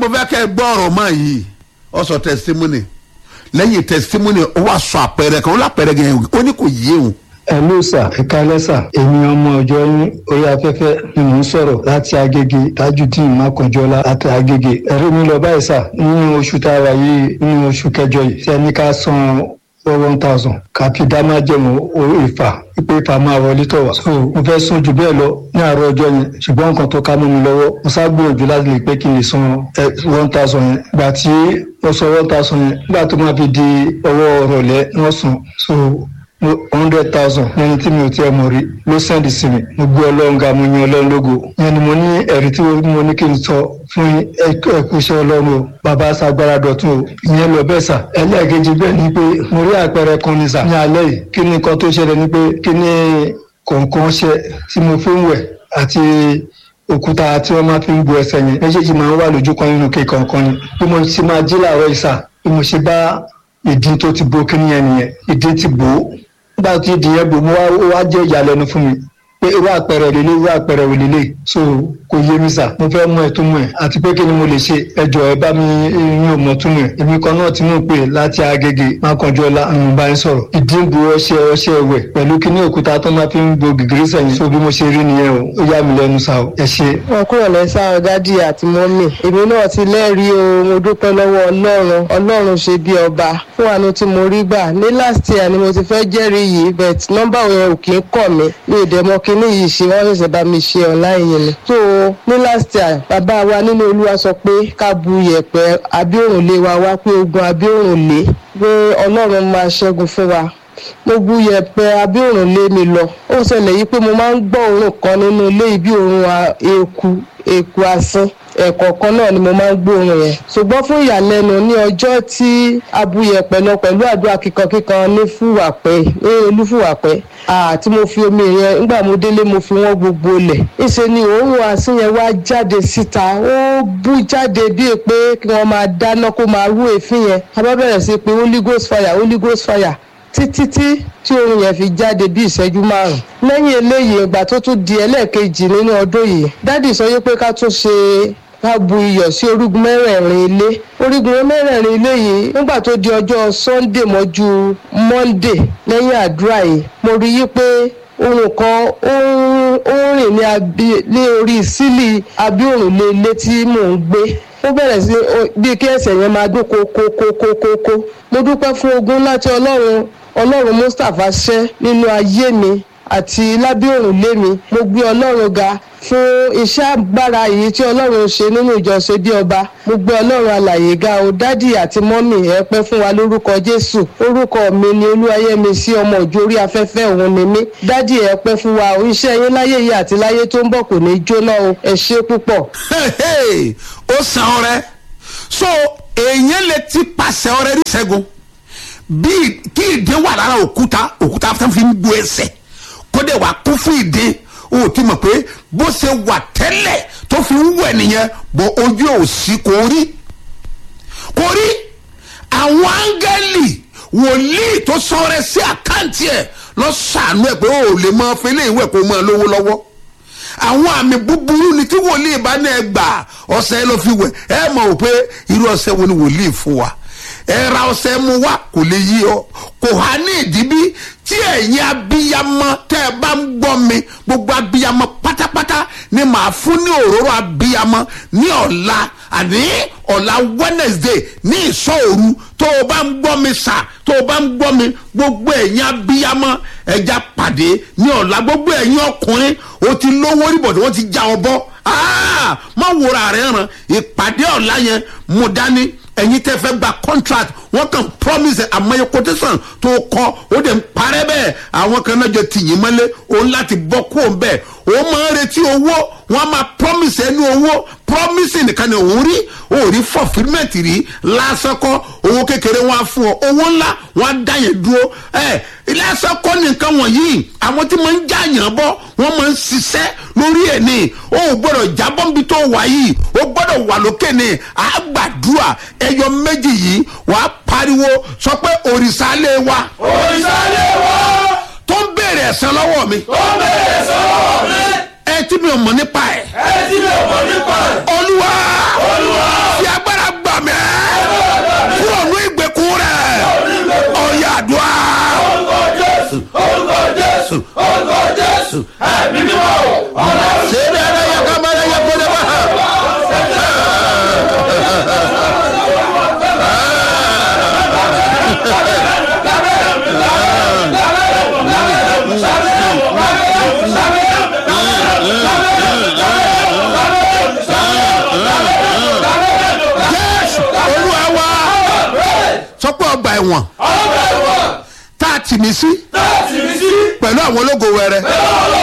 mo fẹ́ kẹ́ ẹ gbọ́ ọ̀rọ̀ mọ́ yìí ọ sọ testimony lẹ́yìn testimony ó wá sọ àpẹẹrẹ kan ó lápẹẹrẹ gan ó ní kò yé òun ẹlú sà ẹkálẹ sà èmi ọmọ ọjọ yín orí afẹ́fẹ́ ni mò ń sọ̀rọ̀ láti agége tajudeen makanjọlá láti agége ẹ̀rí mi lọ báyìí sà nínú oṣù tá a wà yìí nínú oṣù kẹjọ yìí tí ẹni ká san one thousand kàfi dáná jẹun ìfà pípé ìfà máa wọlé tọ̀ wá. so mo fẹ́ sún jù bẹ́ẹ̀ lọ ní àárọ̀ ọjọ́ yẹn ṣùgbọ́n nǹkan tó ká mọ́ mi lọ́wọ́ mo sá gbìyànjú láti lè pé kí n lè san one thousand yẹn gbà tí wọ́n san one thousand yẹn nígbà tó máa fi di ọwọ́ ọ̀rọ̀lẹ́ wọ́n san so hundred thousand lẹni tí mi ò tiẹ̀ mọ̀ rí ló sẹ́ndì sí mi mo gbé ọlọ́run ga mo yan ọlọ́run lógo yẹn ni mo ní ẹ̀rí tí mo ní kí n sọ fún ẹkú iṣẹ́ ọlọ́run o bàbá sagbára dọ̀tún o ìyẹn lọ bẹ́ẹ̀ sà ẹlẹ́ẹ̀kejì bẹ́ẹ̀ ni pé mo rí àpẹẹrẹ kan ní sà ní alẹ́ yìí kí ni nǹkan tó ṣẹlẹ̀ ni pé kí ni kọ̀ọ̀kan ṣe tí mo fi ń wẹ̀ àti òkúta tí wọ́n máa fi ń bu ẹsẹ̀ yẹn méjèèjì máa ń wà lójú kan nínú kéèkàn kan ni bí mo ti máa jí làárọ̀ ìsà bí mo ṣe bá ìdí tó ti bo kíní yẹn nìyẹn ìdí ti bò ó nígbà tí ìdí yẹn bò mo wá jẹ́ ìyàlẹ́nu fún mi pé irú àpẹẹrẹ òlélẹ irú àpẹẹrẹ òlélẹ so kò yé mi sà mo fẹ́ mọ ẹ̀túnmọ̀ ẹ̀ àti pé kí ni mo lè ṣe ẹjọ́ ẹ bá mi yín ò mọ̀ túmọ̀ ẹ̀ èmi kan náà tí mò ń pè láti agége mákànjọ́lá àwọn bá ń sọ̀rọ̀ ìdí ń bu ọṣẹ ọṣẹ ẹ̀wẹ̀ pẹ̀lú kíní òkúta tó máa fi ń bo gìgírí sẹ́yìn so bí mo ṣe rí nìyẹn o ó yà mí lẹ́nu sà o ẹ ṣe. wọn kúrò lẹ́sà dádì àti mọ́mì èmi náà ti lẹ́rìí o mo dúpẹ́ lọ́wọ́ ọlọ́run ọlọ́run ṣe bí ọba fún àánú tí mo rí gbà ní last year ni mo ti fẹ́ jẹ́rìí yìí but nọ́mbà yẹn ò kì í kọ̀ mí mi ì dẹ̀ mọ kíní yìí ṣe wọ́n ṣẹ̀ṣẹ̀ bá mi ṣe online yẹn ni. so ní last year bàbá wa nínú olúwa sọ pé ká bu yẹ̀pẹ̀ abíòrùnlé wa wá pé ogun abíòrùnlé pé ọlọ́run máa ṣẹ́gun fún wa mo bu yẹ̀pẹ̀ abíòrùnlé mi lọ ó ṣẹlẹ̀ yìí pé mo máa ń gbọ́ òórùn kan nínú ilé yìí bí òórùn eku eku asín ẹ̀kọ̀ọ̀kan náà ni mo máa ń gbóòórùn yẹn ṣùgbọ́n fún ìyàlẹ́nu ní ọjọ́ tí abuyẹ̀pẹ̀ lọ pẹ̀lú àdúrà kíkankíkan ní fúwàpẹ́ ní olúfúwàpẹ́ àti mo fi omi yẹn nígbà mo délé mo fi wọ́n gbogbo lẹ̀ ìṣe ni òórùn asín yẹn wá jáde síta ó bú jáde bíi pé kí wọ́n máa dáná kó máa rú èéfín yẹn a bá bẹ̀rẹ̀ sí pé holy ghost fire holy ghost fire títí tí tí oorun yẹn fi jáde bí ìṣẹ́jú márùn. lẹ́yìn eléyìí ìgbà tó tún di ẹlẹ́ẹ̀kejì nínú ọdún yìí dádì sọ yé pé ká tún ṣe ká bu iyọ̀ sí orígun mẹ́rẹ̀ẹ̀rin ilé orígun mẹ́rẹ̀ẹ̀rin ilé yìí nígbà tó di ọjọ́ sunday mọ́jú monday lẹ́yìn àdúrà yìí mo rí yí pé ohun kan ó ń rìn ní orí sílì abíòrùnlé ilé tí mò ń gbé ó bẹ̀rẹ̀ sí bí kí ẹsẹ̀ yẹn máa dún kókókókókó mo dúpẹ́ fún ogun láti ọlọ́run ọlọ́run mustapha ṣẹ́ nínú ayé mi àti lábẹ́ òrùlé mi mo gbé ọlọ́run ga fún iṣẹ́ agbára yìí tí ọlọ́run ṣe nínú ìjọsìn bí ọba mo gbé ọlọ́run alàyè ga o dádì àti mọ́mì ẹ pẹ́ fún wa lórúkọ jésù orúkọ mi ni olúwayẹmí sí ọmọ òjò orí afẹ́fẹ́ òun ni mí dádì ẹ pẹ́ fún wa o iṣẹ́ yín láyé yìí àti láyé tó ń bọ̀ kò ní jóná o ẹ ṣe púpọ̀. ó san ọrẹ so èèyàn lè ti pàṣẹ ọrẹ rí ṣẹ́gun bí kí ìdè wà lára òkúta òkúta tó fi ń bu ẹsẹ̀ kó dẹ̀ wá kún fún ìdè o ti mọ̀ pé bó ṣe wà tẹ́lẹ̀ tó fi ń wẹ̀ nìyẹn bọ́ ojú ò sí kò rí kò rí àwọn áńgẹ́lì wòlíì tó sọ̀rọ̀ sí àkáǹtì ẹ̀ lọ sànú ẹ̀ pé ó lè máa fi léèwé kó máa lówó lọ́wọ́ àwọn àmì búburú ni tí wòlíì bá ní ẹ gbà ọ̀sẹ̀ ló fi wẹ̀ ẹ mọ̀ ò pé irú ọ̀sẹ̀ wo ni wòlíì fún wa ẹ ra ọ̀sẹ̀ mu wá kò lè yí ọ kò há ní ìdíbí tí ẹ̀yin abiyamọ tẹ́ ẹ bá ń gbọ́ mi gbogbo abiyamọ pátápátá ni màá fún ní òróró abiyamọ ní ọ̀la àní ọ̀la wednesday ní ìsọ̀ òru tó o bá ń gbọ́ mi sà tó o bá ń gbọ́ mi gbogbo ẹ̀yin abiyamọ ẹja pàdé ní ọ̀la gbogbo ẹ̀yin ọkùnrin o ti lówó rí bọ̀dọ̀ wọ́n ti já ọ bọ́ má wòrà rẹ̀ ràn ìpàdé ọ̀la yẹn mú dání ẹ̀yin tẹ́ fẹ́ gba contract wọ́n kàn promise àmọ́yé quotation tó kọ́ ó dẹ̀ ń parẹ́ bẹ́ẹ̀ àwọn kan náà jọ tìyín mọ́lé òun láti bọ́ kó o bẹ́ẹ̀ ó máa ń retí owó wọ́n á máa promise ẹnu owó promise nìkan ni òun rí òun rí fulfilment rí lásán kọ́ owó kékeré wọn á fún ọ owó ńlá wọn á dá yẹn dúró ẹ lásán kọ́ nìkan wọ̀nyí àwọn tí máa ń já yàn bọ́ wọ́n máa ń ṣiṣẹ́ lórí ẹ̀ ní o ò gbọ́dọ̀ jábọ́ níbi tó wà yìí o gbọ́dọ̀ wà lókè ní àgbàdua ẹyọ méjì yìí wàá pariwo sọ pé òrìṣà lé wa. òrìṣà lé wa. tó ń béèrè ẹ̀sán lọ́wọ́ mi. tó ń béèrè ẹ̀sán lọ́wọ́ mi. ẹ tí mi ò mọ̀ nípa ẹ̀. ẹ tí mi ò mọ̀ nípa ẹ̀. olúwa. olúwa. fi agbára ẹ̀wọ̀n ọgbà ẹ̀wọ̀n tá a tì mí sí láti rí sí pẹ̀lú àwọn ológo wẹrẹ ẹ̀rọ